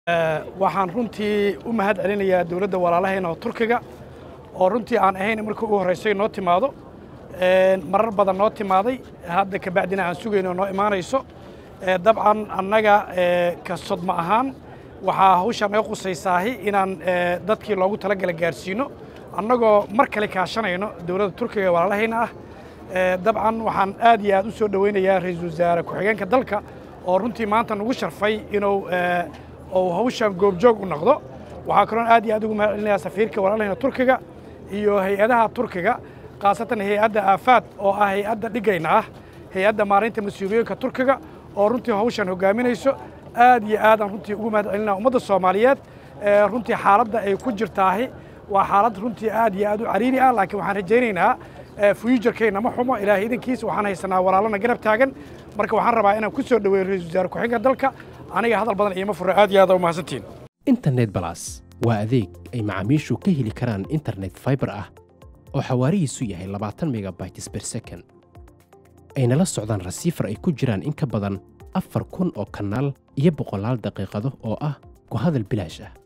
waxaan runtii u mahad celinayaa dowladda walaalahayna oo turkiga oo runtii aan ahayn markii ugu horraysay noo timaado marar badan noo timaaday hadda kabacdina aan sugayno noo imaanayso dabcan annaga ka sodma ahaan waxaa hawshaan naga qusaysaahi inaan dadkii loogu talagala gaarsiino annagoo mar kale kaashanayno dowladda turkiga ee walaalahayna ah dabcan waxaan aad iyo aad u soo dhowaynayaa ra-iisul wasaare ku-xigeenka dalka oo runtii maanta nagu sharfay inuu uu hawshaan goobjoog u noqdo waxaa kaloon aad iyo aad ugu mahad celinayaa safiirka walaalahayna turkiga iyo hay-adaha turkiga khaasatan hay-adda aafaad oo ah hay-adda dhigayna ah hay-adda maareynta mas-uuliyooyinka turkiga oo runtii hawshaan hoggaaminayso aad iyo aadaan runtii ugu mahad celinaa ummadda soomaaliyeed runtii xaaladda ay ku jirtaahi waa xaalad runtii aad iyo aad u cariiri ah laakiin waxaan rajaynaynaa fuyujarkayna ma xumo ilaahay idankiisa waxaan haysanaa walaalana garab taagan marka waxaan rabaa inaan ku soo dhoweeyo ra-iisul wasaare ku-xigeenka dalka aniga hadal badan iima fura aad iyo aad u mahadsantiin internet balas waa adeeg ay macaamiishu ka heli karaan internet fiber ah oo xawaarihiisu yahay labaatan megabytes ber second ayna la socdaan rasiifar ay ku jiraan in ka badan afar kun oo kanaal iyo boqolaal daqiiqado oo ah ku hadal bilaash ah